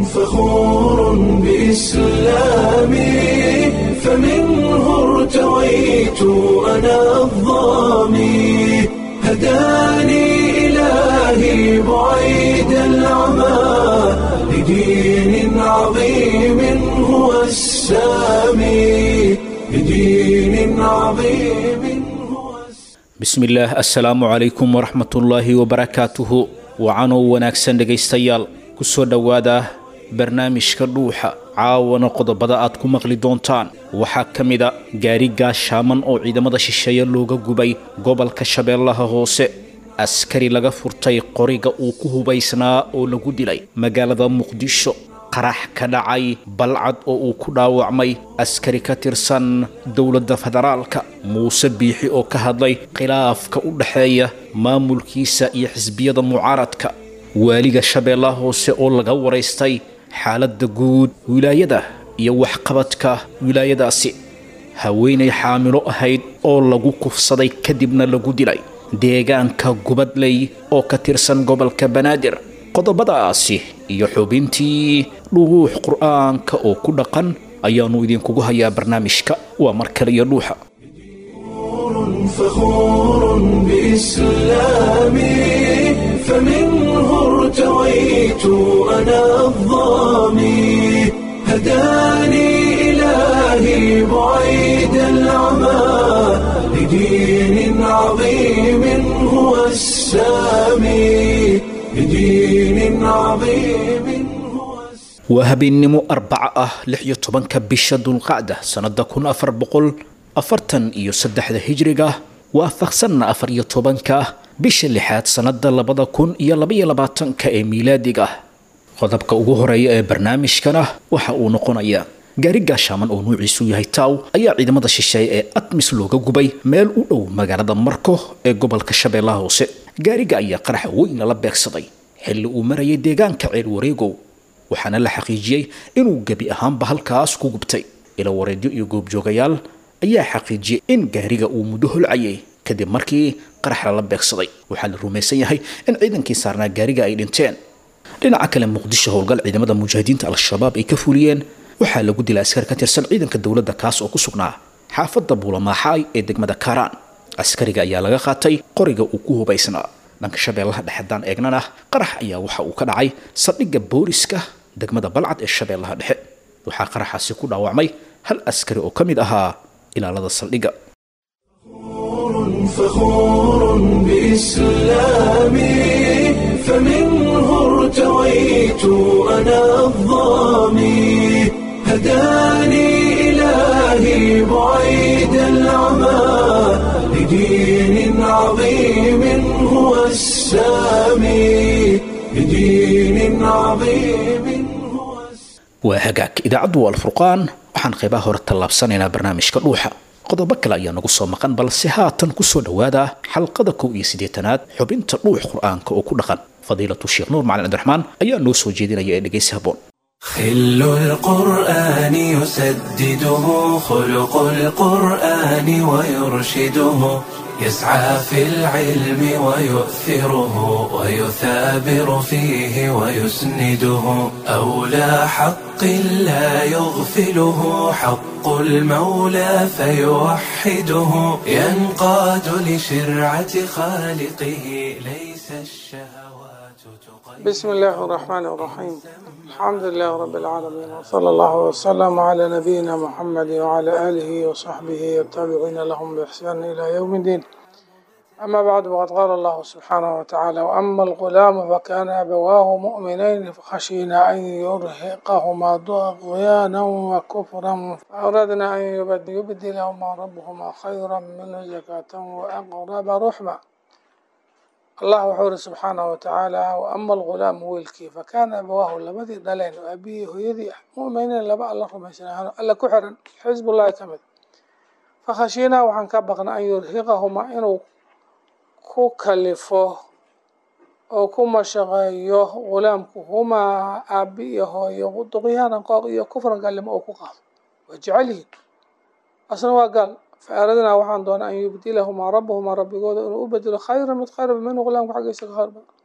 فخور بإسلامي فمنه ارتويت أنا الضامي هداني إلهي بعيد العمى لدين عظيم هو السامي لدين عظيم هو السامي bismillaah assalaamu calaykum waraxmatullaahi wabarakaatuhu wacanoo wanaagsan dhegaystayaal ku soo dhowaada barnaamijka dhuuxa caawana qodobada aad ku maqli doontaan waxaa ka mida gaari gaashaaman oo ciidamada shisheeye looga gubay gobolka shabeellaha hoose askari laga furtay qoriga uu ku hubaysnaa oo lagu dilay magaalada muqdisho qarax ka dhacay balcad oo uu ku dhaawacmay askari ka tirsan dowladda federaalka muuse biixi oo ka hadlay khilaafka u dhexeeya maamulkiisa iyo xisbiyada mucaaradka waaliga shabeellaha hoose oo laga waraystay xaaladda guud wilaayada iyo waxqabadka wilaayadaasi haweenay xaamilo ahayd oo lagu kufsaday kadibna lagu dilay deegaanka gubadley oo ka tirsan gobolka banaadir qodobadaasi iyo xubintii dhuux qur'aanka oo ku dhaqan ayaannu idinkugu hayaa barnaamijka waa mar kale iyo dhuuxa فخور بإسلامي فمنه ارتويت أنا الضامي هداني إلهي بعيد العمى لدين عظيم هو السامي لدين عظيم هو السامي waa habeennimo arbaca ah lix iyo tobanka bisha dulqacda sannada kun afar boqol afartan iyo saddexda hijriga waafaqsanna afar iyo tobanka bisha lixaad sannada labada kun iyo labaiyo labaatanka ee miilaadiga qodobka ugu horeeya ee barnaamijkana waxa uu noqonayaa gaari gaashaaman oo nuuciisu yahay taaw ayaa ciidamada shisheeye ee atmis looga gubay meel u dhow magaalada marko ee gobolka shabeellaha hoose gaariga ayaa qaraxa weyn lala beegsaday xilli uu marayay deegaanka ceel wareegow waxaana la xaqiijiyey inuu gebi ahaanba halkaas ku gubtay ila wareedyo iyo goobjoogayaal ayaa xaqiijiyey in gaariga uu muddo holcayay kadib markii qarax lala beegsaday waxaa la rumaysan yahay in ciidankii saarnaa gaariga ay dhinteen dhinaca kale muqdisho howlgal ciidamada mujaahidiinta al-shabaab ay ka fuliyeen waxaa lagu dilay askar ka tirsan ciidanka dowladda kaas oo ku sugnaa xaafadda buulamaaxaay ee degmada kaaraan askariga ayaa laga qaatay qoriga uu ku hubaysnaa dhanka shabeellaha dhexedaan eegnana qarax ayaa waxa uu ka dhacay saldhigga booliska degmada balcad ee shabeellaha dhexe waxaa qaraxaasi ku dhaawacmay hal askari oo ka mid ahaa ilaalada saldhigga فخور بإسلامي فمنه ارتويت أنا الضامي هداني إلهي بعيد العمى لدين عظيم هو السامي لدين عظيم هو السامي waa hagaag idaacaddu waa alfurqaan waxaan qaybaha hore tallaabsanaynaa barnaamijka dhuuxa qodobo kale ayaa nagu soo maqan balse haatan ku soo dhowaada xalqada kow iyo siddeetanaad xubinta dhuux qur'aanka oo ku dhaqan fadiilatu sheekh nuur macalin cabdiraxmaan ayaa noo soo jeedinaya ee dhegaysi habboon خل القرآن يسدده خلق القرآن ويرشده يسعى في العلم ويؤثره ويثابر فيه ويسنده أولى حق لا يغفله حق المولى فيوحده ينقاد لشرعة خالقه ليس الشهوات تقيد بسم الله الرحمن الرحيم الحمد لله رب العالمين وصلى الله وسلم على نبينا محمد وعلى آله وصحبه والتابعين لهم بإحسان إلى يوم الدين أما بعد وقد قال الله سبحانه وتعالى وأما الغلام فكان أبواه مؤمنين فخشينا أن يرهقهما طغيانا وكفرا فأردنا أن يبد- يبدلهما ربهما خيرا منه زكاة وأقرب رحمًا allah wuxuu ihi subxaanahu watacaala waama algulaamu wiilkii fakaana abawaahu labadii dhaleen oo aabihii hooyadii ah mu'miniin laba alla rumaysanaahan alla ku xiran xisbullahi ka mid fakhashiinaa waxaan ka baqnay an yurhiqahumaa inuu ku kalifo oo ku mashaqeeyo gulaamku humaa aabi iyo hooyo duqyaanan qooq iyo kufran gaalnimo oo ku qaado waa jecel yihiin asna waa gaal faaradnaa waxaan doonaa an yubdilahumaa rabuhumaa rabbigooda inuu u bedelo khayra mid khayra minhu gulaamka xaggiisa ka khayr badan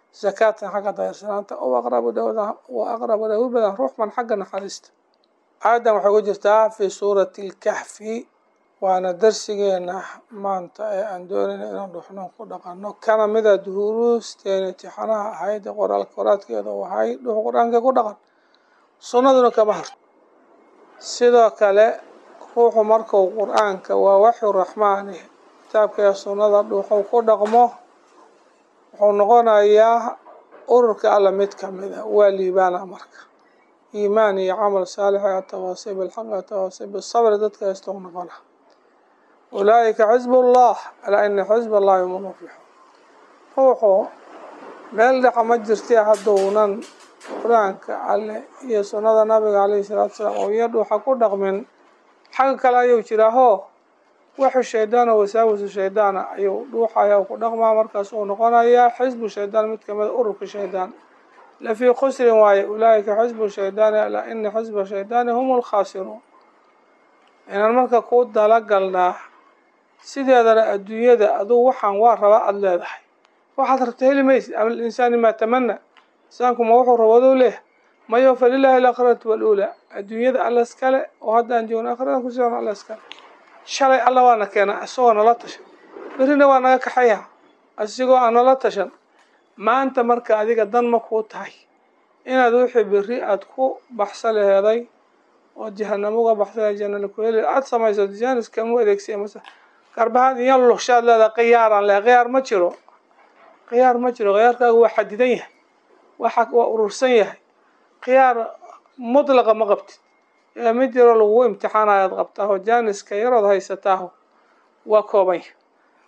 zakaatan xagga dayarsanaanta o aqrabu dhawda wa aqrabu dhawi badan ruuxman xagga naxariista aayaddan waxay ku jirtaa fii suurati lkaxfi waana darsigeena maanta ee aan doonayna inaan dhuxnoon ku dhaqano kana mida duhuruusteena intixaanaha ahayd ee qoraalka qoraadkeeda u ahay dhuux qur-aanka ku dhaqan sunnaduna kama harto sidoo kale ruuxu markuu qur-aanka waa waxyu raxmaani kitaabka ee sunnada dhuuxuu ku dhaqmo wuxuu noqonayaa ururka alla mid kamid a waa liibaana marka iimaan iyo camal saalix ee atawaasi bilxaq atawaasi bisabri dadka haysta u noqona ulaa'ika xisb ullah alaa ina xisb allahi hum lmuflixuun ruuxu meel dhaca ma jirtee hadduunan qur-aanka alle iyo sunnada nabiga caleyhi salaatu salaam oo iyo dhuuxa ku dhaqmin xagga kale ayuu jiraaho waxu shaydaana wasaawisu shaydaana ayuu dhuuxaya ku dhaqmaa markaas uu noqonayaa xisbu shaydaan mid kamida ururka shaydaan lafii khusrin waaye ulaa'ika xisbu shaydaani alaa ina xisba shaydaani hum lkhaasiruun inaan marka ku dalagalnaa sideedana adduunyada aduu waxaan waa rabaa aada leedahay waxaad rabta heli maysid ama linsaani maa tamana insaanku ma wuxuu rabadou leh mayo falilaahi alaakhiratu waluulaa adduunyada alla iskale oo haddaan joogno aakhiradan ku socno alla iskale shalay alla waana keenaa isagoo nala tashan berrina waa naga kaxaya asigoo aan nala tashan maanta marka adiga dan ma kuu tahay inaad wixii berri aada ku baxsa laheeday oo jahanamo uga baxsa janala ku heli aada samayso jaanis kama adeegsiya mase garbahaad iyo lushaad leedahay khiyaaraan leh khiyaar ma jiro khiyaar ma jiro khiyaarkaagu waa xadidan yahay waa waa urursan yahay khiyaar mutlaqa ma qabtid ee mid yaroo lagugu imtixaanayaad qabtaaho jaaniska yarood haysataaho waa kooban yahay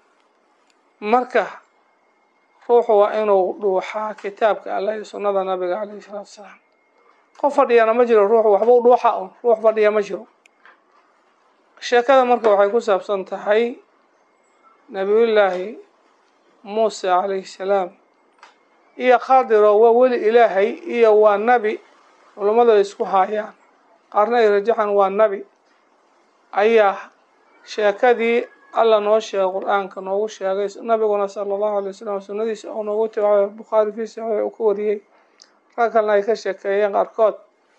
marka ruuxu waa inuu dhuuxaa kitaabka allah iyo sunnada nabiga caleyhi salaatu wasalaam qof fadhiyana ma jiro ruuxu waxba u dhuuxa un ruux fadhiya ma jiro sheekada marka waxay ku saabsan tahay nabiyullaahi muuse calayhi salaam iyo khadiro waa weli ilaahay iyo waa nabi culummadu ay isku haayaan qaarna ay rajaxan waa nabi ayaa sheekadii alla noo sheegay qur-aanka noogu sheegay nabiguna sala allahu alay wasalam sunnadiisa oo noogu tibaabay bukhaari fii saxiix uu ka wariyey rag kalena ay ka sheekeeyeen qaarkood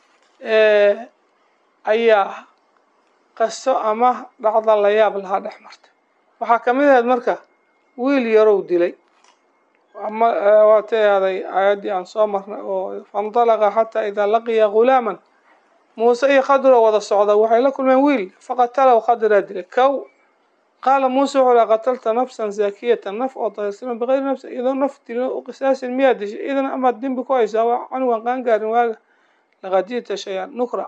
ayaa qaso ama dhacda la yaab lahaa dhex marta waxaa kamid ahayd marka wiil yarow dilay ama waatay ahday aayaddii aan soo marnay oo faindalaqa xataa idaa laqiya ghulaaman muuse iyo khadiro wada socda waxay la kulmeen wiil faqatalow khadiraa dilay kow qaala muuse wuxuu laha qatalta nafsan zaakiyatan naf oo dahirsaman bikayri nafsin iyadoo naf dilin u qisaasin miyaa dishay idan amaad dembi ku haysaa waa canugan qaangaarin waaga laqad ji'ta shay-an nukra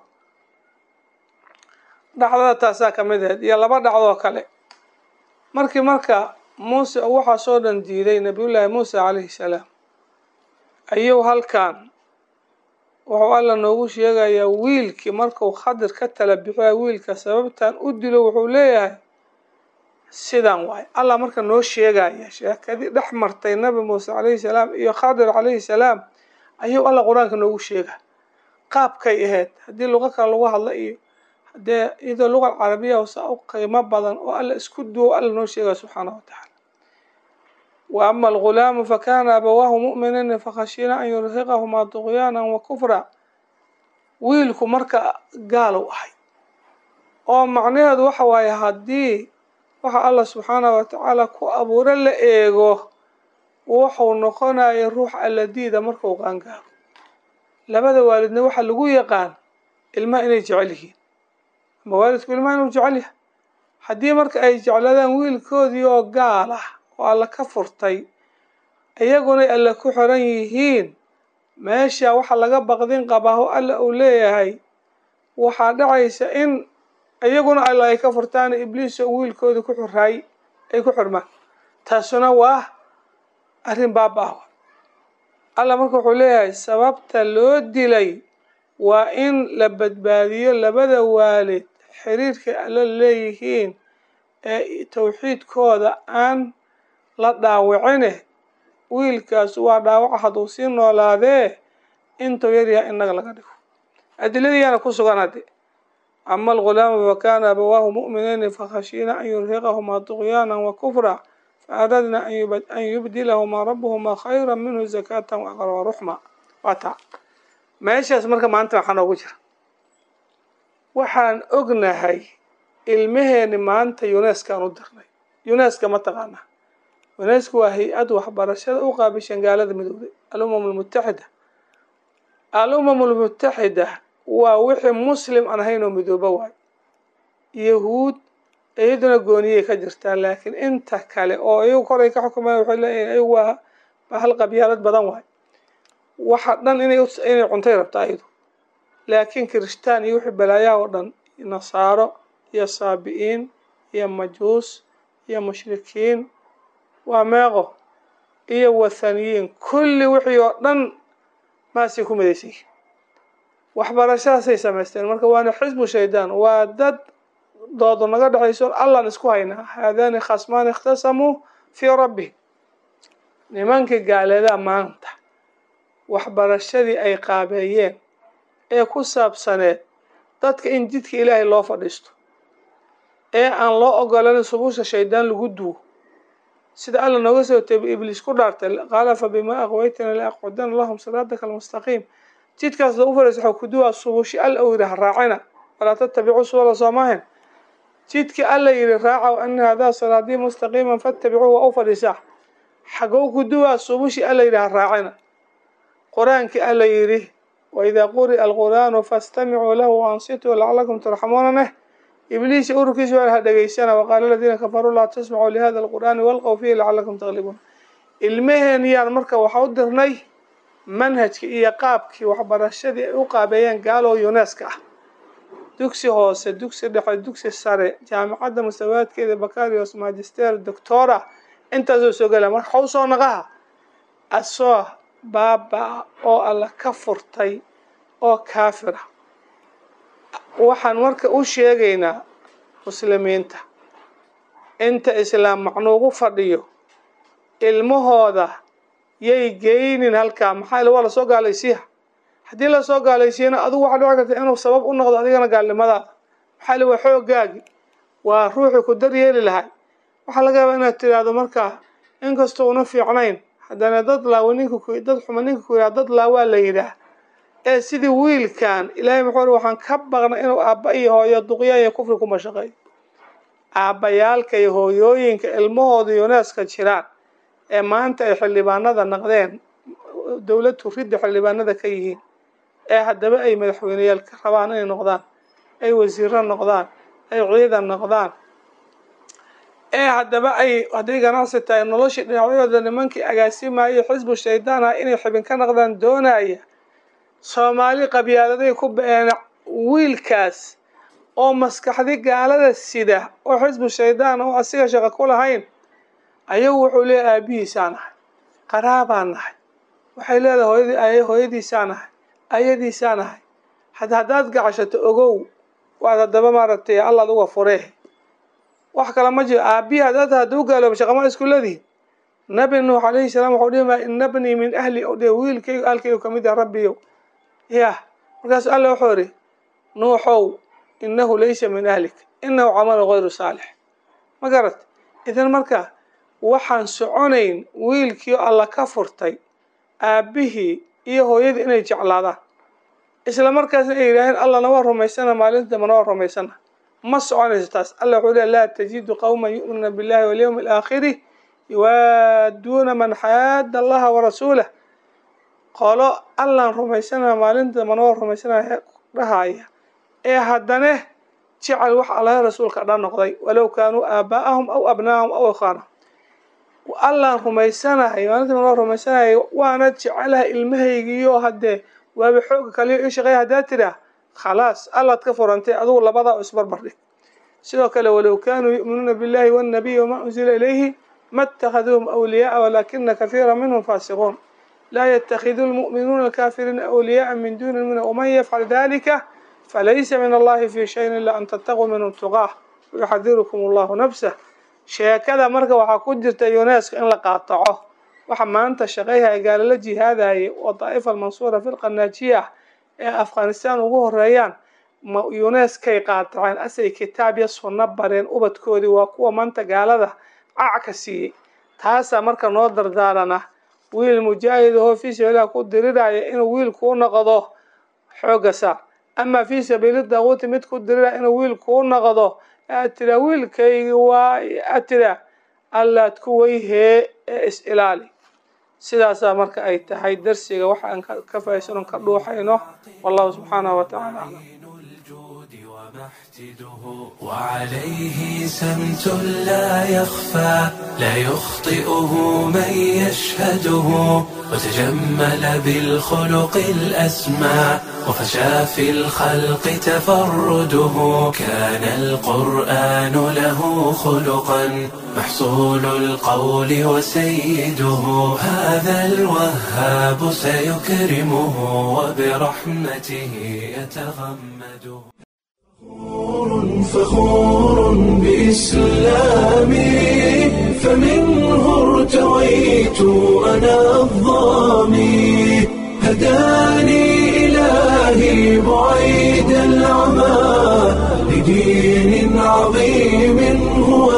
dhacdada taasaa kamid ahayd iyo laba dhacdoo kale markii marka muuse oo waxaasoo dhan diiday nabiyullaahi muuse calayhi salaam ayuu halkan wuxuu alla noogu sheegayaa wiilkii markuu khadir ka tala bixiya wiilka sababtan u dilo wuxuu leeyahay sidan waay allah marka noo sheegaya sheekadii dhex martay nabi muuse calayhi salaam iyo khadir calayhi salaam ayuu alla qur-aanka noogu sheega qaabkay ahayd haddii luqo kale lagu hadla iyo hadee iyadoo luqa carabiya hosa u qiimo badan oo alla isku duwo alla noo sheegaya subxaanahu watacaala wa ama algulaamu fakana abawaahu mu'miniina fakhashiina an yurhiqahumaa duqyaana wa kufra wiilku marka gaalow ahay oo macnaheedu waxa waaye haddii waxa allah subxaanahu watacaala ku abuuro la eego wuxuu noqonaya ruux alla diida markuu qaangaaro labada waalidna waxaa lagu yaqaan ilmaha inay jecel yihiin ama waalidku ilmaha inuu jecel yahay haddii marka ay jecladaan wiilkoodii oo gaal ah oo alla ka furtay iyagunay alla ku xiran yihiin meesha waxa laga baqdin qabaaho alla uu leeyahay waxaa dhacaysa in iyaguna alla ay ka furtaan ibliis oo wiilkoodii ku xiraay ay ku xirmaan taasuna waa arrin baaba-ah alla marka wuxuu leeyahay sababta loo dilay waa in la badbaadiyo labada waalid xiriirkay alla leeyihiin ee tawxiidkooda aan la dhaawicine wiilkaas waa dhaawaca hadduu sii noolaadee intuu yaryahay innaga laga dhigo adiladiyaana ku sugan hadde ama algulaamu fakana abawaahu mu'minayni fakhashiina an yurhiqahumaa duqyaana wa kufra faaradna an yubdilahumaa rabuhumaa khayra minhu zakatan waaqraba ruxma waa taa meeshaas marka maanta waxaa noogu jira waxaan ognahay ilmaheeni maanta uneskaan u dirnay uneska ma taqaana unesku waa hay-ad waxbarashada u qaabishan gaalada midowday alumam almutaxida alumam almutaxida waa wixii muslim aan ahayn oo midooba waayo yahuud iyaduna gooniyay ka jirtaa laakiin inta kale oo iyagu koray ka xukumayan waxay leeyihin iyagu waa hal qabyaalad badan waayo waxa dhan inay inay cuntay rabtaa iyadu laakiin kirishtaan iyo wixii balaayaha oo dhan nasaaro iyo saabi'iin iyo majuus iyo mushrikiin waa meeqo iyo wathaniyiin kulli wixii oo dhan maasay ku midaysan yihin waxbarashadaasay samaysteen marka waana xisbu shaydaan waa dad doodo naga dhexayso allan isku haynaa haadaani khasmaani ikhtasamuu fii rabbi nimankii gaaleedaa maanta waxbarashadii ay qaabeeyeen ee ku saabsaneed dadka in jidka ilaahay loo fadhiisto ee aan loo ogolanin subusha shaydaan lagu duwo sida alla nooga soo teebay ibliis ku dhaartay qaala fa bimaa aqwaytana la aqcudana lahum siraataka almustaqiim jidkaas lagu fadhiisto waxaa ku duwaa subushi alla uu yidhi ha raacina walaa tattabicu subula soomahin jidka alla yidhi raaca ana hadaa siraadii mustaqiiman fattabicuuhu waa u fadhiisaa xagow ku duwaa subushi alla yidhi ha raacina qur-aankii alla yidhi waidaa quri'a alqur'aanu fastamicuu lahu waansituu lacalakum turxamuuna neh ibliis ururkiisa waa ha dhegaysana waqaala aladiina kafaruu laa tasmacuu lihada alqur'aani walqow fiihi lacalakum taglibuun ilmaheeniyaan marka waxaa u dirnay manhajkii iyo qaabkii waxbarashadii ay u qaabeeyeen gaaloo yuneska ah dugsi hoose dugsi dhexe dugsi sare jaamacadda mustawaadkeeda bakarios magister doctora intaasoo soo gala marka waxau soo naqaha asoo baaba oo alla ka furtay oo kaafira waxaan marka u sheegaynaa muslimiinta inta islaam macnuugu fadhiyo ilmahooda yay geynin halkaa maxaa waa lasoo gaalaysiiya haddii lasoo gaalaysiiyana adigu waxaa dhici karta inuu sabab u noqdo adigana gaalnimadaada maxaa li waa xoogaagi waa ruuxii ku daryeeli lahay waxaa laga yaabaa inaad tiraahdo markaa inkastoo una fiicnayn haddana dad laawa ninka dad xuma ninka ku yidhaha dad laawaa la yidhaah ee sidii wiilkan ilaahay muxuu ri waxaan ka baqnay inuu aabba iyo hooyo duqyaan iyo kufri ku mashaqeeyo aabbayaalka iyo hooyooyinka ilmahooda yuneska jiraan ee maanta ay xildhibaanada naqdeen dowladdu ridda xildhibaanada ka yihiin ee haddaba ay madaxweyneyaal ka rabaan inay noqdaan ay wasiiro noqdaan ay ciidan noqdaan ee haddaba ay hadday ganacsi tahay noloshii dhinacyadooda nimankii agaasimayay xisbu shaydaan ah inay xibin ka noqdaan doonaya soomaali qabyaaladay ku ba-een wiilkaas oo maskaxdi gaalada sida oo xisbu shaydaan oo asiga shaqo ku lahayn ayagu wuxuu leeyahy aabihiisaa nahay qaraabaa nahay waxay leedahay hooyadii hooyadiisaa nahay ayadiisaa nahay had haddaad gacashato ogow waad haddaba maaragtay allaad uga furee wax kale ma jiro aabihi haddaad hadduu gaalooba shaqama isku leedihin nabi nuux calayhi salaam waxau dhihi maa ina bnii min ahli o dhe wiilkaygu aalkaygu kamid ah rabbiyow yah markaasu alla wuxuu idhi nuuxow inahu laysa min ahlik inahu camalu gayru saalix ma garat idan marka waxaan soconayn wiilkii alla ka furtay aabbihii iyo hooyadii inay jeclaadaan isla markaasna ay yidhaaheen allana waa rumaysana maalinta dambana waa rumaysana ma soconayso taas alla wuxuu leey laa tajidu qowman yu'minuuna billahi walyawmi alaakhiri yuwaaduuna man xaada allaha warasuulah qolo allaan rumaysanaya maalinta dambana waa rumaysanaya dhahaya ee haddana jecel wax allaha rasuulka dhan noqday walow kaanuu aabaa'ahum aw abnaahum aw ikhaanahum allaan rumaysanahay maalinta dambana waa rumaysanaya waana jecelaha ilmahaygiiyo haddee waaba xooga kaliyo ii shaqeeya haddaad tidhaah khalaas allaad ka furantay adugu labadaa isbarbar dhig sidoo kale walow kaanuu yu'minuuna billahi wannabiyi wamaa unzila ilayhi ma اtahaduuhum awliyaaa walaakina kahiira minhum faasiquun laa ytakhidu lmu'minuuna alkaafiriina awliyaaa min duni lmuminiin waman yafcal dalika falaysa min allahi fi shayin ila an tattaquu minhum tuqaah wayuxadirukum allahu nafsah sheekada marka waxaa ku jirta yuneska in la qaataco waxa maanta shaqayhaya gaalala jihaadayay oo daa'ifa almansuura firqa naajiya ee afghanistan ugu horeeyaan ma uneskay qaataceen asay kitaab iyo sunno bareen ubadkoodii waa kuwa maanta gaalada cac ka siiyey taasaa marka noo dardaarana wiil mujaahid ahoo fii sabiililah ku diriraya inuu wiil kuu noqdo xoogga saar amaa fii sabiili daaquuti mid ku diriraya inuu wiil kuu noqdo aad tiraa wiilkaygi waa aad tiraa allaad ku weyhee ee is ilaali sidaasaa marka ay tahay darsiga waxa aan ka faa'iidaysanoo ka dhuuxayno wallahu subxaanahu wa tacaala aclam وعليه سمت لا يخفى لا يخطئه من يشهده وتجمل بالخلق الأسمى وفشى في الخلق تفرده كان القرآن له خلقا محصول القول وسيده هذا الوهاب سيكرمه وبرحمته يتغمده فخور بإسلامي فمنه ارتويت أنا الظامي هداني إلهي بعيد العمى لدين عظيم هو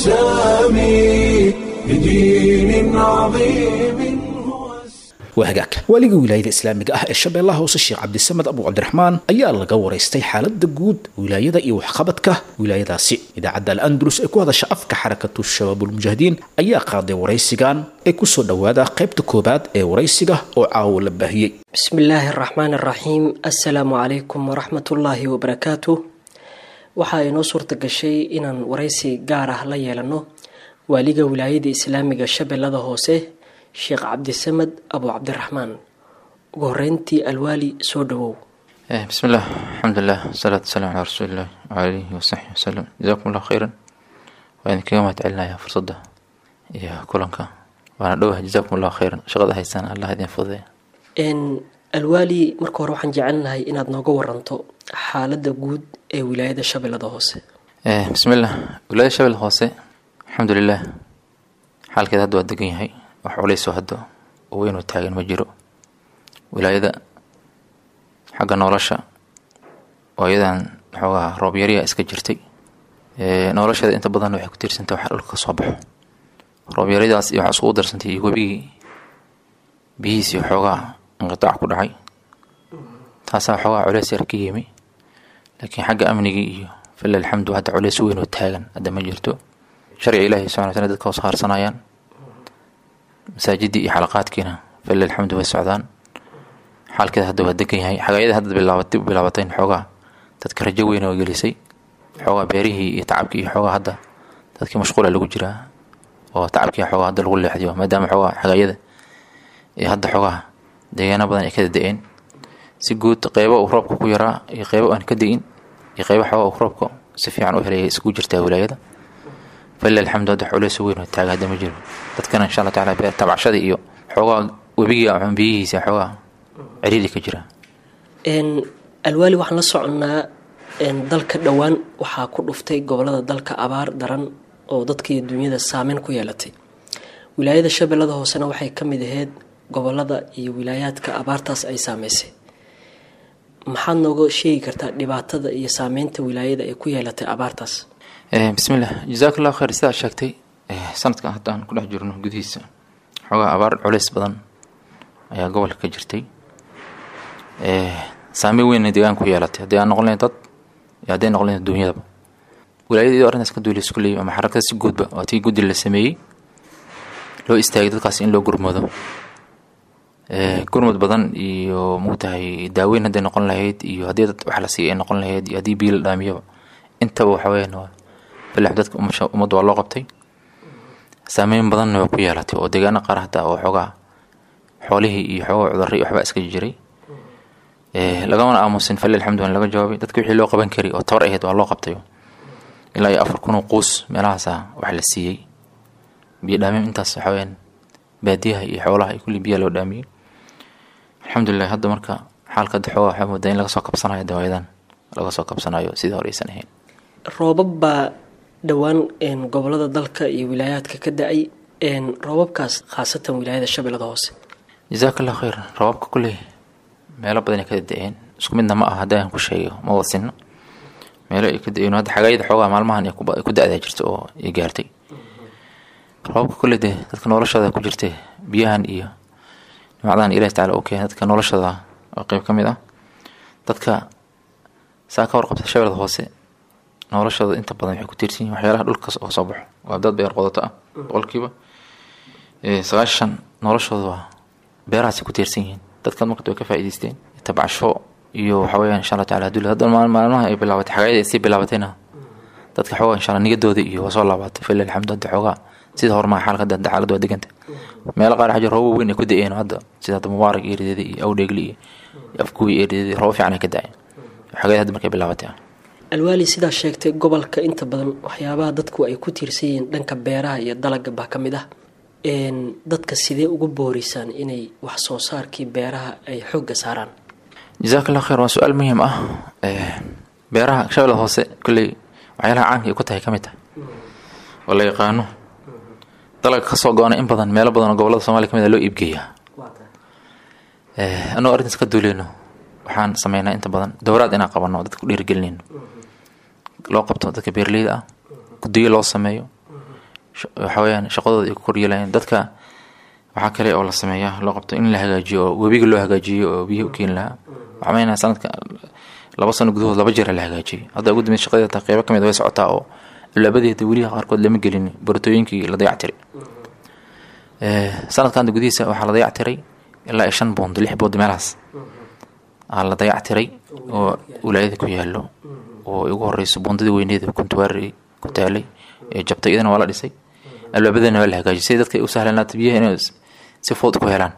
السامي لدين عظيم هو waa hagaag waaliga wilaayada islaamiga ah ee shabeellaha hoose sheekh cabdisamed abu cabdiraxmaan ayaa laga waraystay xaaladda guud wilaayada iyo waxqabadka wilaayadaasi idaacadda al-andalus ee ku hadasha afka xarakatu shabaabulmujaahidiin ayaa qaaday waraysigan ee kusoo dhowaada qaybta koobaad ee waraysiga oo caawo la baahiyey بسم الله الرحمن الرحيم السلام عليكم ورحمة الله وبركاته waxaa inoo suurta gashay inaan waraysi gaar ah la yeelano waaliga wilaayada islaamiga shabeellada hoose sheekh cabdisamed abu cabdiraxmaan ugu horeyntii alwaali soo dhawow Eh, بسم الله الحمد لله والصلاة والسلام على رسول الله وعلى آله وصحبه وسلم جزاكم الله خيرا وإن كما تعلنا يا فرصة يا كلنك وأنا دوه جزاكم الله خيرا شغل هيسان الله يدين فضي n alwaali marka hore waxaan jecelnahay inaad nooga waranto xaaladda guud ee wilaayada shabeellada hoose Eh, بسم الله ولاية شبل الخاصة الحمد لله حال كده هدو الدقين هاي وحوليسو هدو وين وتاغن مجرو ولاية حق نولشة وإذا حوغا روب يريا اسكا جرتي Eh, nolosheeda inta badan waxay ku tiirsantay waxa dhulka kasoo baxo roob yaridaas iyo waxaa iskugu darsantay iyo webigii biyihiisii xoogaa inqitaac ku dhacay taasaa xoogaa culeys yar ka yimi laakiin xagga amnigii iyo fila alxamdu hadda culeys weyn oo taagan hadda ma jirto sharciga ilaahi subxana wataala dadka hoos haarsanayaan masaajidii iyo xalaqaadkiina fila alxamdu way socdaan xaalkeeda hadda waa degan yahay xagaayada hadda bilaabatay u bilaabatay xoogaa dadka rajo weyn oo gelisay xoogaa beerihii iyo tacabkii iyo xoogaa hadda dadkii mashquula lagu jiraa oo tacabkii xoogaa hadda lagu leexdiyo maadaama xoogaa xagaayada iyo hadda xoogaa deegaano badan ay kada da-een si guud qeybo uu roobka ku yaraa iyo qeybo aan ka da-in iyo qeybo xoogaa uu roobka si fiican u helaya iskugu jirtaa wilaayada falilah alxamdu hadda culeys weyn oo taaga hadda ma jiro dadkana insha allah tacaala beer tabcashadii iyo xoogaa webigii ama biyihiisa xoogaa ciriiri ka jira n alwaali waxaan la soconnaa n dalka dhowaan waxaa ku dhuftay gobolada dalka abaar daran oo dadka iyo dunyada saameyn ku yeelatay wilaayada shabeellada hoosena waxay ka mid ahayd gobolada iyo wilaayaadka abaartaas ay saameysay maxaad nooga sheegi kartaa dhibaatada iyo saameynta wilaayada ay ku yeelatay abaartaas Eh, bismillah jazaak allahu khayr sidaad sheegtay eh, sanadkan hadda aan ku dhex jirno gudihiisa xoogaa abaar culeys badan ayaa gobolka ka jirtay Eh, saameyn weynna deegaanka ku yeelatay haddii aan noqon lahayn dad iyo hadday noqon lahayn duunyadaba wilaayada iyadoo arrintaas ka duulaysa kulley ama xarakada si guudba waa tii guddi la sameeyey loo istaagay dadkaas in loo gurmado Eh, gurmud badan iyo mugtahay daaweyn hadday noqon lahayd iyo haddii dad wax la siiyay ay noqon lahayd iyo haddii biyo la dhaamiyaba intaba waxa weyaan waa bilax dadka umasha ummadda waa loo qabtay saameyn badanna waa ku yeelatay oo deegaano qaar hataa oo xoogaa xoolihii iyo xoogaa cudurra iyo waxbaa iska jiray Eh, lagamana aamusin fali alxamdu laga jawaabay dadka wixii loo qaban kari oo tabar ahayd waa loo qabtay ilaa iyo afar kun oo quus meelahaasa wax la siiyey biyo dhaamim intaas waxa weyaan baadiyaha iyo xoolaha iyo kulli biyaa loo dhaamiyey alxamdulilah hadda marka xaalka hadda xoogaa waxaa moodaa in laga soo kabsanayo dawaayadan laga soo kabsanayo sidii hore aysan ahayn roobab baa dhowaan n gobolada dalka iyo wilaayaadka ka da-ay n roobabkaas khaasatan wilaayada shabeellada hoose jazaak allah khayr rabaabka kulley meelo badan ay ka da-een isku midna ma aha haddaan ku sheegayo ma wadsinno meelo ay ka da-een hadda xagaayada xoogaa maalmahan ay ku ba- ay ku da-daa jirta oo ay gaartay roobabka kolley dee dadka noloshooda ku jirtay biyahan iyo nimacdahan ilahi tacala u keenay dadka noloshooda oo qeyb ka mid ah dadka saa ka warqabta shabeelada hoose noloshooda inta badan waxay ku tiirsan yihin waxyaalaha dhulka oo soo baxo waa dad beer qodato ah boqolkiiba sagaashan noloshooda waa beerahaasay ku tiirsan yihiin dadkan marka way ka faa'iidaysteen tabcasho iyo waxa weeyaan insha allah tacala haduu hadda maalmaha ay bilaabatay xagayada ay sii bilaabatayna dadka xoogaa insha allah niyadooda iyo waa soo laabatay fila alxamdu hadda xoogaa sida horumaa xaalka hadda xaaladda waa deganta meelo qaar xaja roobo weyn ay ku da-een hadda sida hadda mubaarak eerideeda iyo awdheegli iyo afkuwi eerideeda roobo fiican ay ka da-een xagayada hadda markay bilaabatay ah alwaali sidaa sheegtay gobolka inta badan waxyaabaha dadku ay ku tiirsan yihiin dhanka beeraha iyo dalaga baa ka mid ah dadka sidee ugu boorisaan inay wax soo saarkii beeraha ay xoogga saaraan jazaak allah kheer waa su-aal muhiim ah beeraha shabeellada hoose kolley waxyaalaha caanka ay ku tahay ka mid tahay oo la yaqaano dalaga kasoo go-ana in badan meelo badan oo gobolada soomaliya ka mid a loo iibgeeyaa anagoo arrintaas ka duuleyno waxaan sameynaa inta badan dowraad inaan qabano dadka ku dhiirigelinayno loo qabto dadka beeraleyda ah gudiyo loo sameeyo waxa weyaan shaqadooda ay ku koryeelayaan dadka waxaa kale oo la sameeyaa loo qabto in la hagaajiyo oo webiga loo hagaajiyo oo biyaha u keeni lahaa waxaa meenaha sanadka laba sano gudahood laba jeer la hagaajiyay hadda ugu dambeyd shaqadeeda taa qeybo kamid way socotaa oo alaabadeeda weliha qaarkood lama gelin baratooyinkii la dayactiray sanadkan gudihiisa waxaa la dayactiray ilaa iyo shan boond lix boond meelahaas aa la dayactiray oo wilaayada ku yaalo oo ugu horeyso boondadii weyneeda kuntuwaari ku taalay ee jabtay iyadana waa la dhisay albaabadana waa la hagaajiyay si dadka u sahlanaata biyaha inay si fudud ku helaan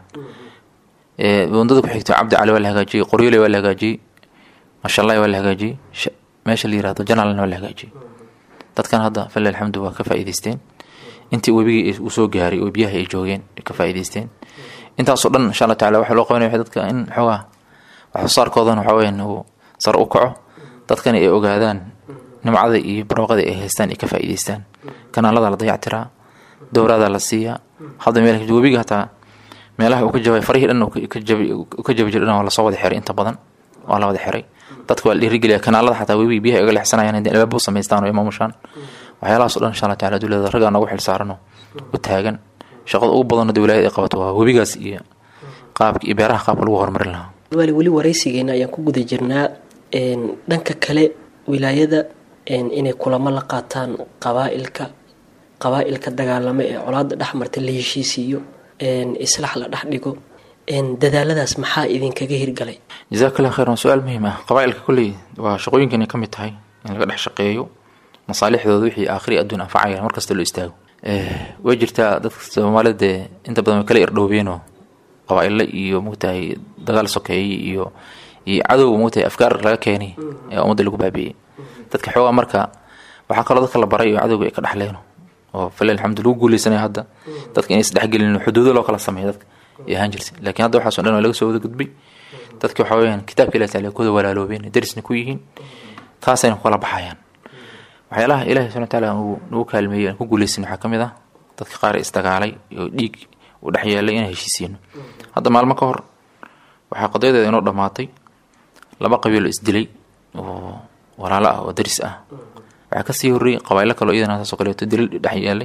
boondada ku xigto cabdi cali waa la hagaajiyey qoryole waa la hagaajiyey mashallah waa la hagaajiyey meesha la yirahdo janalna waa la hagaajiyey dadkan hadda fali alxamdu waa ka faa'iidaysteen intii webigii uu soo gaaray oo biyaha ay joogeen ka faa'iidaysteen intaasoo dhan insha allah tacala waxaa loo qabanaya dadka in xoogaa wax soo saarkoodana waxa weyaan uu sar u kaco dadkana ay ogaadaan nimcada iyo barwaaqada ay haystaan ay ka faa'iidaystaan kanaalada la dayactiraa dowraada la siiyaa hadda meel webiga hataa meelaha uu ka jabay farihii dhan ka jabi jira dhan waa lasoo wada xiray inta badan waa la wada xiray dadka waa la dhiirigeliya kanaalada xataa webiga biyaha ay uga leexsanayaan hadii albaaba u samaystaan oo ay maamushaan waxyaalahaas o dhan insha allah tacala dowlada raggaa noogu xil saarano u taagan shaqada ugu badanoo wilaayada ay qabato waa webigaas iyo qaabka iyo beeraha qaabka lagu horumarin lahaa wali weli waraysigeena ayaan ku guda jirnaa dhanka kale wilaayada inay kulamo la qaataan qabaailka qabaa-ilka dagaalamo ee colaada dhex marta la heshiisiiyo islaax la dhex dhigo dadaaladaas maxaa idinkaga hirgalay jazakallah khayr waa su-aal muhiim ah qabaailka kolley waa shaqooyinkan ka mid tahay in laga dhex shaqeeyo masaalixdooda wixii aakhiri adduun anfacaya markasta loo istaago way jirtaa dadka soomaalida dee inta badan way kala irdhoobeenoo qabaa-ilo iyo mugtahay dagaal sokeeye iyo iyo cadow mugtahay afkaar laga keenay ee ummadda lagu baabi'iyey dadka xoogaa marka waxaa kaloo dadka la baray oo cadowga ay ka dhexleeno oo fale alxamdu lagu guuleysanaya hadda dadka inay isdhexgelin xuduudo loo kala sameeyo dadka ay ahaan jirtay laakiin hadda waxaaso dhan waa laga soo wada gudbay dadka waxaa weyaan kitaabka ilahi taala kuwada walaaloobeen darisna ku yihiin taasayna ku kala baxayaan waxyaalaha ilahi subana wataala uu nagu kaalmeeyey aan ku guuleysan waxaa ka mid ah dadka qaar isdagaalay oo dhiig u dhex yeelay inaan heshiisiino hadda maalmo ka hor waxaa qadayadeeda inoo dhammaatay laba qabiilo isdilay oo walaalo ah oo daris ah waxaa kasii horreeyey qabailo kaleo iyadana saasoo kaleeto dilal dhex yeelay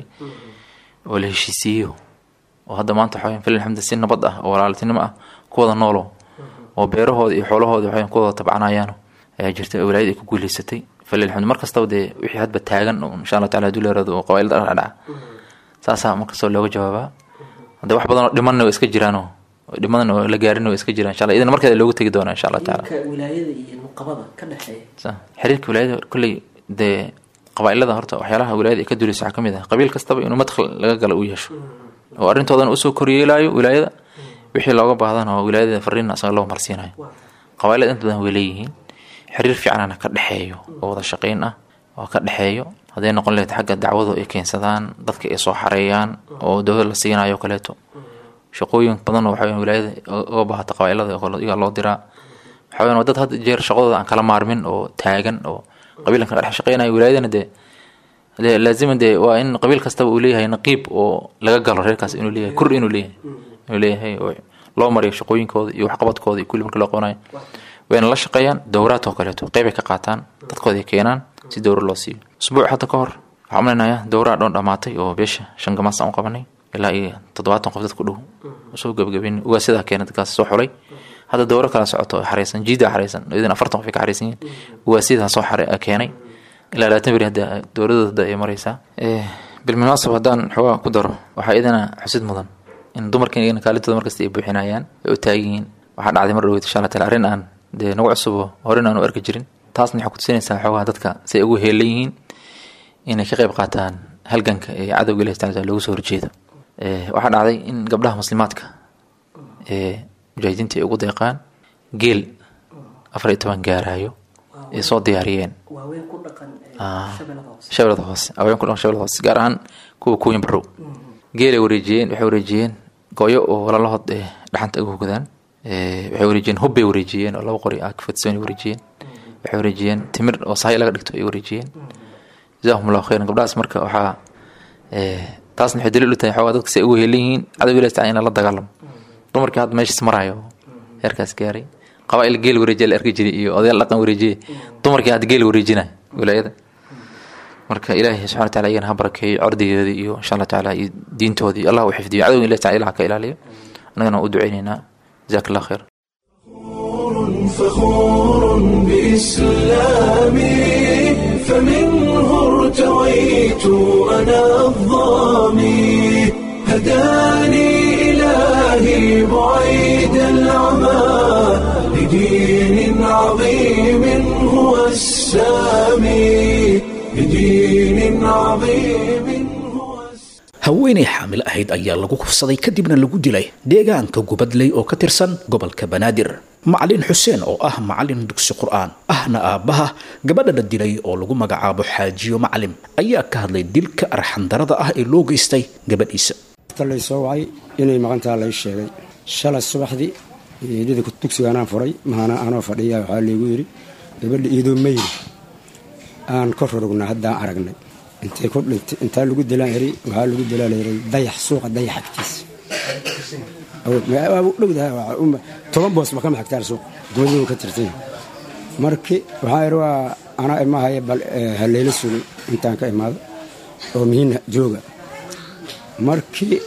oo la heshiisiiyo oo hadda maanta waxaa fil alxamdu si nabad ah oo walaaltinimo ah kuwada noolo oo beerahooda iyo xoolahooda waxaa kuwada tabcanayaano ayaa jirta oo wilaayada ay ku guuleysatay fil alxamdu mar kastaba dee wixii hadba taagan oo insha allah tacala haduu leerado oo qabailada dhadhaca saasaa mar kastaba looga jawaabaa hadda wax badan oo dhimanna waa iska jiraanoo dhimadan oo la gaarin waa iska jiraan insha allah idina markeeda loogu tegi doonaa insha allah taala wilaayada iyo nuqabada ka dhexeeya xiriirka wilaayada kolley dee qabaailada horta waxyaalaha wilaayada ay ka duuleysa waxaa ka mid ah qabiil kastaba inuu madkhal laga gala u yeesho oo arrintoodana usoo koryeelaayo wilaayada wixii looga baahdana oo wilaayada fariin asaga loo marsiinayo qabailada inta badan way leeyihiin xiriir fiicanana ka dhexeeyo oo wada shaqeyn ah oo ka dhexeeyo hadday noqon lahayd xagga dacwadu ay keensadaan dadka ay soo xareeyaan oo dowlad la siinayo o kaleeto shaqooyin badan oo waxaa wilaayada uga baahata qabailada iyaga loo diraa waxaa waa dad had jeer shaqadooda aan kala maarmin oo taagan oo qabiilkan ka dhex shaqeynayo wilaayadana dee dee laazima dee waa in qabiil kastaba uu leeyahay naqiib oo laga galo reerkaas inuu leeyahay kur inuu leeyahay inuu leeyahay oo loo mariyo shaqooyinkooda iyo waxqabadkooda iyo kulli marka loo qabanayo wayna la shaqeeyaan dowraad oo kaleeto qeyb ay ka qaataan dadkooda ay keenaan si dowra loo siiyo usbuuc hadda ka hor waxaa umaleynaya dowraa dhoon dhamaatay oo beesha shan gamaas aan u qabanay ilaa iyo toddobaatan qof dad ku dhow soo gabagabeyn ugaa sidaa keena dadkaas soo xulay hadda dowro kala socoto oo xareysan jiida xareysan idin afartan qof ay ka xareysan yihiin ugaa sidaa soo xare keenay ilaa labaatan beri hadda dowladooda hadda ay mareysaa bilmunaasab haddaan xoogaa ku daro waxaa idana xusid mudan in dumarkan iyagana kaalintooda markasta ay buuxinayaan ay u taagan yihiin waxaa dhacday mar dhaweyt insha allah taala arrin aan dee nagu cusubo horen aan u arki jirin taasna waxaa kutusinaysaa xoogaha dadka si ay ugu heelan yihiin inay ka qayb qaataan halganka ee cadowga ilahi subxana wataala loogu soo horjeedo waxaa dhacday in gabdhaha muslimaadka ee mujaahidiinta ay ugu deeqaan geel afar iyo toban gaarayo ay soo diyaariyeen shabeelada hoose haween ku dhaqan shabeelada hoose gaar ahaan kuwa kuwin barow geelay wareejiyeen waxay wareejiyeen gooyo oo walalahood ee dhaxanta uga hogdaan waxay wareejiyeen hubbay wareejiyeen oo laba qori ah kafatsoon wareejiyeen waxay wareejiyeen timir oo sahay laga dhigto ay wareejiyeen jazaahum allahu khayran gabdhahaas marka waxaa taasna waxay daliil u tahay xoogaa dadka si ay ugu heelan yihiin cadowga ilahi taala in lala dagaalamo dumarkii hadda meeshaas marayo heerkaas gaaray qabaa'il geel wareejiya la arki jiray iyo odayaal dhaqan wareejiye dumarkii hadda geel wareejinaya wilaayada marka ilaahay subxana wataala iyagana ha barakeeyo cordigeeda iyo insha allah tacaala iyo diintoodii allah u xifdiyo cadowga ilahi taala ilaha ka ilaaliyo annagana u duceyneynaa jazaak allah khayr فخور بإسلامي فمنه ارتويت أنا الظامي هداني إلهي بعيد العمى لدين عظيم هو السامي لدين عظيم هو السامي haweenay xaamil ahayd ayaa lagu kufsaday kadibna lagu dilay deegaanka gubadley oo ka tirsan gobolka banaadir macalin xuseen oo ah macalin dugsi qur'aan ahna aabbaha gabadha la dilay oo lagu magacaabo xaajiyo macalim ayaa ka hadlay dilka arxandarada ah ee loo geystay gabadhiisa lay soo wacay inay maqantaa lay sheegay shalay subaxdii eedada dugsigaanaan furay mahana anoo fadhiya waxaa laygu yidhi gabadha iidoo mayri aan ka rorognaa haddaan aragnay intay ku dhintay intaa lagu dilaan eri waxaa lagu dilaa layiri dayax suuqa dayax agtiisa dhowdaha toban boos ma kama xigtaan suuq gobaduu ka tirtay markii waxaa iri waa anaa imahaya bal haleyla sugi intaan ka imaado oo mihiina jooga markii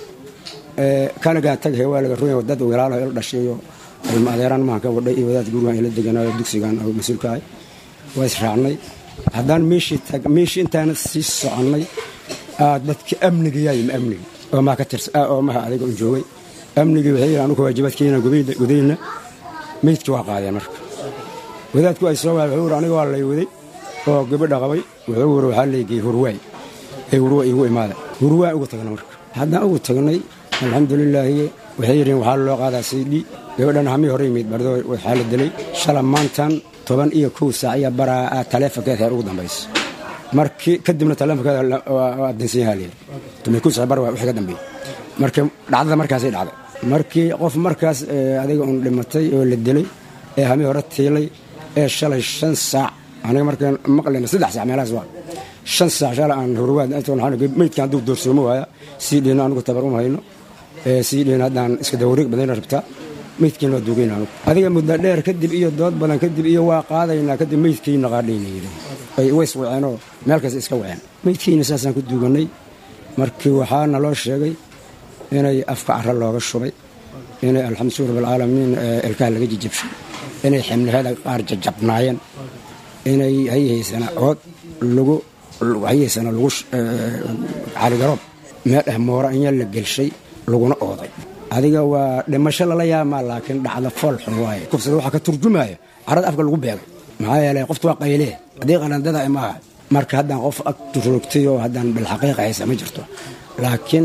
kanagaa tagahay waa laga runya dad walaalaha ila dhashayo ilma adeeraan mahan ka wadhay iyo wadaad gurigan ila deganaayo dugsigan oo mas-uulka ahay waa israacnay haddaan meeshii intaana sii soconnay dadki amnigayaayim amnigi oo maha ka tirsa oo maha adiga un joogay amnigii waxay yidhi anugu waajibaadkeena gudayna meydkii waa qaadeen marka wadaadku ay soo waay wuxuu yiri aniga waa lay waday oo gabadha qabay wuxuu yiri waxaa leegiyey hurwaay ee hurwa igu imaada hurwaa ugu tagna marka haddaan ugu tagnay alxamdulilaahi waxay yidhiin waxaa loo qaadaa sidhi gabadhan hamii hore yimid bardo waxaa la dilay shala maantan toban iyo kow saac iyo baraa taleefonkeed heer ugu dambaysa markii kadibna taleefonkeeda waa dansan yahaa layidhi toban kow saac bar wixii ka dambeeyey marka dhacdada markaasay dhacday markii qof markaas adiga un dhimatay oo la dilay ee hamii hore tiilay ee shalay shan saac aniga markaan maqlayna saddex saac meelahaas waa shan saac shalay aan hurwaad meydkan hadduu doorsoomo waaya sii dhiino anugu tabar uma hayno sii dhiino haddaan iska dawareeg badayna rabtaa meydkiina waa duugayna anugu adiga muddo dheer kadib iyo dood badan kadib iyo waa qaadaynaa kadib meydkiina qaadhayna yidhi ay ways waceenoo meel kasta iska waceen meydkiina saasaan ku duuganay markii waxaa naloo sheegay inay afka cara looga shubay inay alxamdu rabbilcaalamiin ilkaha laga jijabshay inay ximliheeda qaar jajabnaayeen inay hayahaysana ood lagu hayahaysana lagu caligaroob meel dheh moora inya la gelshay laguna ooday adiga waa dhimasho lala yaamaa laakiin dhacda fool xun waaye kufsada waxaa ka turjumaya carada afka lagu beegay maxaa yeelay qofta waa qaylee haddii qalandada imaaha marka haddaan qof ag roogtay oo haddaan bilxaqiiqa haysa ma jirto laakiin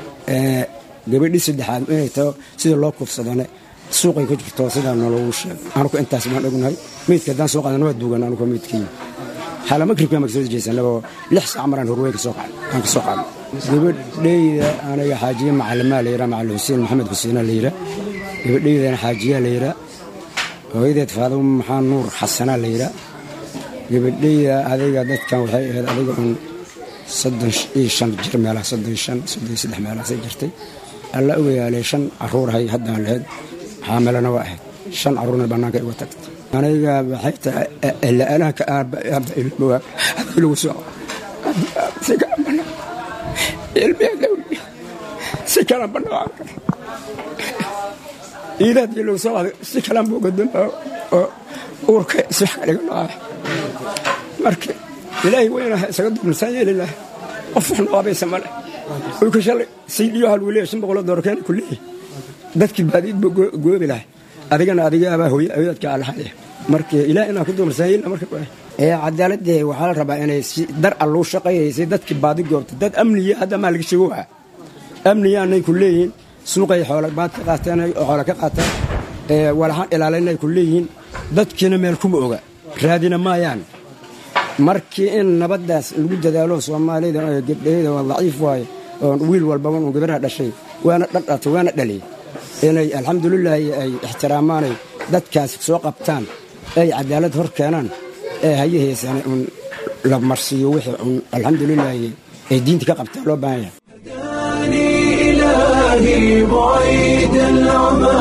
gabadhii saddexaad inay taho sida loo kufsadane suuqay ku jirto sidaa nologu sheeg anugu intaas baan ognahay meydka haddaan soo qaadana waa duugan anugu meydkii xala magribka ma kasoo jeesanaboo lix saac maraan horwey ka soo aan ka soo qaadno gabadhayda aniga xaajiye macalimaa la yiraa macalin xuseen maxamed xuseena la yiraa gabadhaydana xaajiyaa la yiraa hooyadeed faadimo maxaa nuur xasanaa la yiraa gabadhayda adiga dadkan waxay ahayd adiga un soddon iyo shan jir meelaha soddon shan soddon iyo saddex meelahaasay jirtay alla ogayaalay shan caruurahay haddaan lahayd xaamilana waa ahayd shan caruurna bannaanka iga tagtay aniga waxay tahay la-aanaanka aabba ilmowa hadii lagu soo si kala banaa ilmiya dawli si kala banaa iidaadii lagu soo qaaday si kalan buu gadamba oo uurka iswax kaliga dhacay marka ilaahay weynaha isaga dulmisan yeeli laha qof wax noqabaysa male uyka shalay saydiyo hal weliya shan boqoloo doolar keena ku leeyahay dadkii baadiid buu goobi lahay adigana adiga abaa hooye awoodka alahaya marka ilaah inaan ku dulmisan yeeli marka ee cadaaladee waxaa la rabaa inay si dar alluu shaqayaysay dadkii baadi goobta dad amniya hadda maa laga sheego waa amniyaanay ku leeyihiin suuqay xoola baad ka qaateen oo xoola ka qaateen ee walaxaan ilaalinay ku leeyihiin dadkiina meel kuma oga raadina maayaan markii in nabaddaas lagu dadaalo soomaalida oo gabdhayda waa daciif waaye oo wiil walbaba uu gabarha dhashay waana dhadhatay waana dhaliyay inay alxamdulilaahi ay ixtiraamaanay dadkaas soo qabtaan ay cadaalad hor keenaan ee hayaheesana un la marsiiyo wixii un alxamdulilaahi ay diinta ka qabtaan loo baahan yahay إلهي بعيد العمى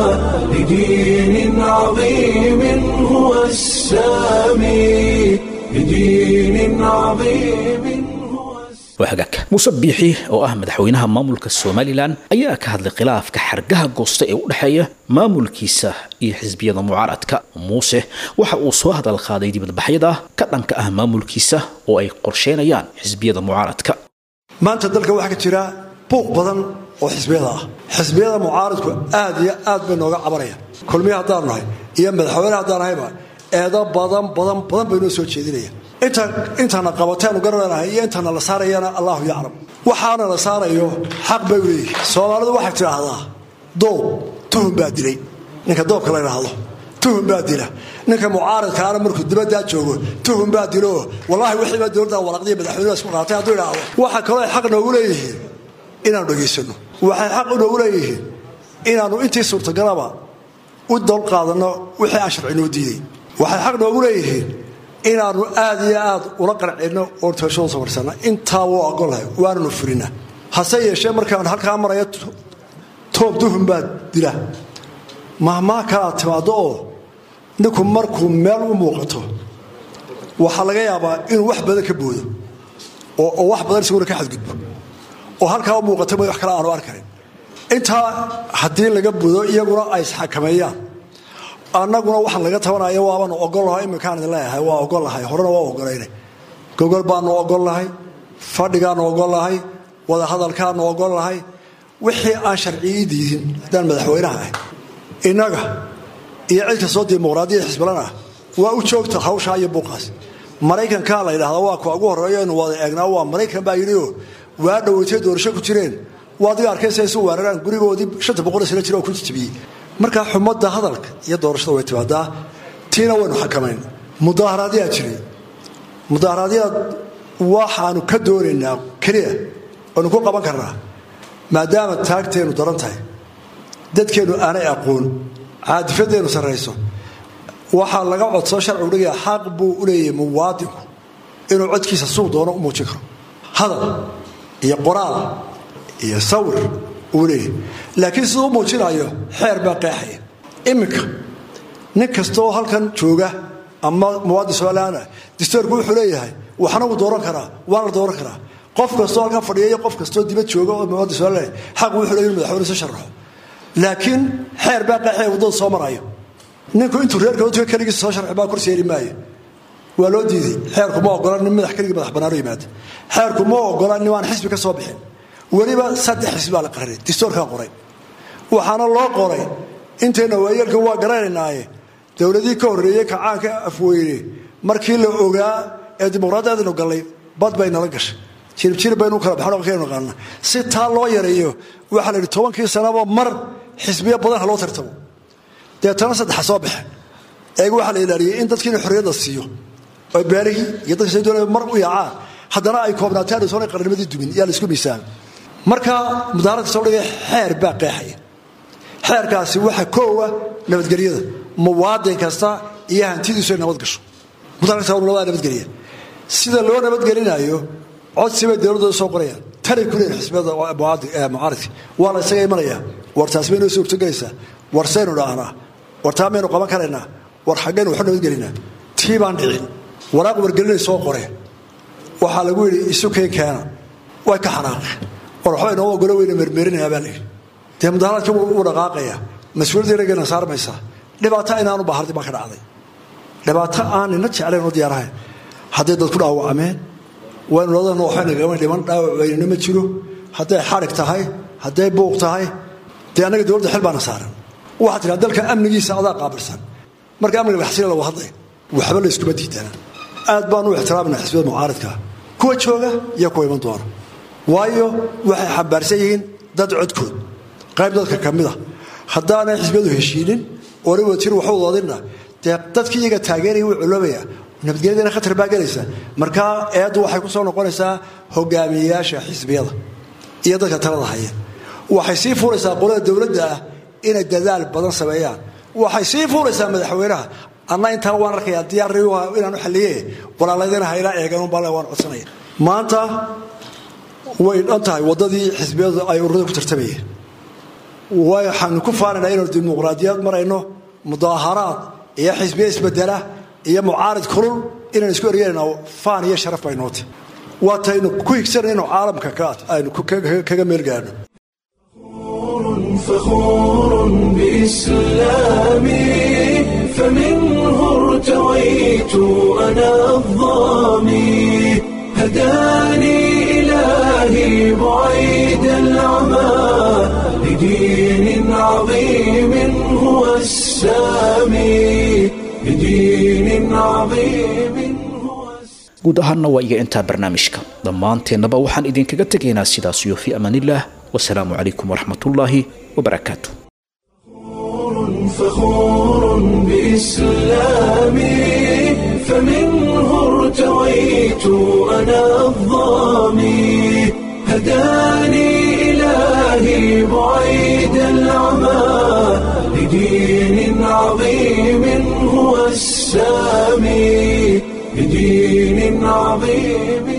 لدين عظيم هو السامي لدين عظيم هو waa hagaag muuse biixi oo ah madaxweynaha maamulka somalilan ayaa ka hadlay khilaafka xargaha goosta ee u dhexeeya maamulkiisa iyo xisbiyada mucaaradka muuse waxa uu soo hadal qaaday dibadbaxyada ka dhanka ah maamulkiisa oo ay qorsheynayaan xisbiyada mucaaradka maanta dalka waxaa ka jira buuq badan oo xisbiyada ah xisbiyada mucaaradku aad iyo aad bay nooga cabanayaan kulmiya haddaanu nahay iyo madaxweyne haddaan nahayba eedo badan badan badan bay noo soo jeedinayaan inta intana qabateenu garananahay iyo intana la saarayana allahu yaclam waxaana la saarayo xaq bay u leeyihin soomaalidu waxay tidhaahdaa doob tuhun baa dilay ninka doobka la ydhaahdo tuhun baa dila ninka mucaaradkaana markuu dibaddaa joogo tuhun baa dilo wallaahi wixiibaa dowladda walaqdiya madaxweynuhu isku qaatay hadduu idhaahdo waxa kaloo ay xaq noogu leeyihiin inaanu dhegaysanno waxay xaq noogu leeyihiin inaannu intii suurtagalaba u dol qaadanno wixii aan sharcinoo diiday waxay xaq noogu leeyihiin inaannu aad iyo aad ula qarcinno oo toashadu safarsanna intaa wuu ogolahay waananu furina hase yeeshee markaan halkaa maraya toob duhun baa dila mahmaa kalaad timaaddo oo ninku markuu meel u muuqato waxaa laga yaabaa inuu wax badan ka boodo oo wax badan isaguna ka xadgudbo oo halkaa u muuqata ma wax kale aanu arkarin intaa haddii laga budo iyaguna ay isxakameeyaan annaguna waxaan laga tabanaya waabaanu ogolnahay iminkaan idin leeyahay waa ogolnahay horena waa ogolaynay gogol baanu ogolnahay fadhigaanu ogolnahay wadahadalkaanu ogolnahay wixii aan sharciyii diidin haddaan madaxweynaha ahay innaga iyo cid kastoo dimuqraadiyada xisbilan ah waa u joogta hawshaa iyo buuqaas maraykankaa la ydhahda waa kuwa ugu horreeyo inu wada eegnaa waa maraykan baa yidhioo waa dhoweytay doorasho ku jireen waa adiga arkaysa isu weeraraan gurigoodii shanta boqol sano jira oo ku jijibiyey markaa xumadda hadalka iyo doorashada way timaadaa tiina waynu xakamayn mudaaharaadyaa jiray mudaaharaadyaad waxaanu ka doonaynaa keliya waynu ku qaban karnaa maadaama taagteennu daran tahay dadkeennu aanay aqoon caadifadeennu sarrayso waxaa laga codsoo sharcigu dhigaya xaq buu u leeyahay muwaadinku inuu codkiisa suuq doono u muujin karo hadal iyo qoraal iyo sawir uu leeyahay laakiin siduu u muujinayo xeer baa qeexaya iminka nin kastaoo halkan jooga ama muwaadin somalilaana distoorku wuxuu leeyahay waxna wuu dooran karaa waana la dooran karaa qof kastoo halkan fadhiya iyo qof kastoo dibad jooga oo muwaadin somalilan xaq wuxuu leeyahay inu madaxweyne soo sharaxo laakiin xeer baa qeexaya waddada soo marayo ninku intuu reerka utuga keligiisa soo sharxi baa kursi heli maayo waa loo diiday xeerku ma ogola nin madax keligii madax bannaano yimaada xeerku ma ogola nin aan xisbi ka soo bixin weliba saddex xisbi baa la qarinay distoorkaa qoray waxaana loo qoray intayna waayeelkan waa garanaynaaye dowladii ka horreeyey kacaanka afweyne markii la ogaa ee dimuqraadiyaadinu gallay bad bay nala gashay jiribjirib baynu kala baxan dhaqankaynu naqaana si taa loo yareeyo waxaa la yidhi tobankii sanaba mar xisbiyo badan ha loo tartamo deetana saddexa soo baxe eega waxaa la ilaaliyey in dadkiina xorriyadda siiyo oo beelihii iyo dadka doonaya mar u yaacaan haddana ay koobnaataan soona qarnimadii dumin yaa la isku miisaan marka mudaaradka soo dhigay xeer baa qeexaya xeerkaasi waxa koowa nabadgelyada muwaadin kasta iyo hantidiisu ay nabad gasho mudaaradka labada nabadgelya sida loo nabadgelinayo codsi bay dowladooda soo qorayaan tanay ku leeyihin xisbiyada mucaaridka waa la isaga imanaya war taas bay noo soo urtogelaysaa war saynu dhaahnaa war taa maynu qaban karaynaa war xaggaynu waxu nabadgelinaa tii baan dhicin waraaq wargelinay soo qoreen waxaa lagu yidhi isu keen keena way ka xanaaqeen war waxba inoo ogolo weyna mermerinayaa baa layidhi dee mudaharaadka wuu dhaqaaqaya mas-uuliyaddii raggeena saarmaysaa dhibaato inaanu bahardi baa ka dhacday dhibaato aan nina jeclayn oo diyaarahayn hadday dad ku dhaawacmeen waynu ladana waxba nagama dhiman dhaawac weynina ma jiro hadday xadhig tahay hadday buuq tahay dee annaga dowladda xil baana saaran waxaa tiraa dalka amnigiisa adaa qaabilsan marka amniga laxsila lagu hadlay waxba la iskuma diidana aad baanu u ixtiraamana xisbiyada mucaaridka kuwa jooga iyo kuwa iman doona waayo waxay xambaarsan yihiin dad codkood qayb dadka ka mid a haddaanay xisbiyadu heshiinin oona watir waxu wadadinna dee dadkii iyaga taageeraya wuu culoobaya nabadgelyadana khatar baa gelaysa markaa eeddu waxay ku soo noqonaysaa hogaamiyeyaasha xisbiyada iyo dadka talada haya waxay sii fuuraysaa qolada dowladda ah inay dadaal badan sameeyaan waxay sii fuuraysaa madaxweynaha anna intaa waan arkayaa diyaarri inaanu xalliye walaaladana hayla eegan bal waan codsanaya maanta way dhan tahay waddadii xisbiyadu ay ururada ku tartamayeen waxaanu ku faanaynaa inaynu dimuqraadiyad marayno mudaaharaad iyo xisbiya isbedela iyo mucaarid kulul inaynu isku eryanayna faan iyo sharaf baynooti waataynu ku higsanayno caalamka aynu kaga meelgaano فخور بإسلامي فمنه ارتويت أنا الظامي هداني إلهي بعيد العمى لدين عظيم هو السامي لدين عظيم هو guud ahaanna waa iga intaa barnaamijka dhammaanteennaba waxaan idinkaga tegaynaa sidaasiyo fii amaanillaah wasalaamu calaykum waraxmatullaahi wabarakaatu فخور بإسلامي فمنه ارتويت أنا الظامي هداني إلهي بعيد العمى لدين عظيم هو السامي لدين عظيم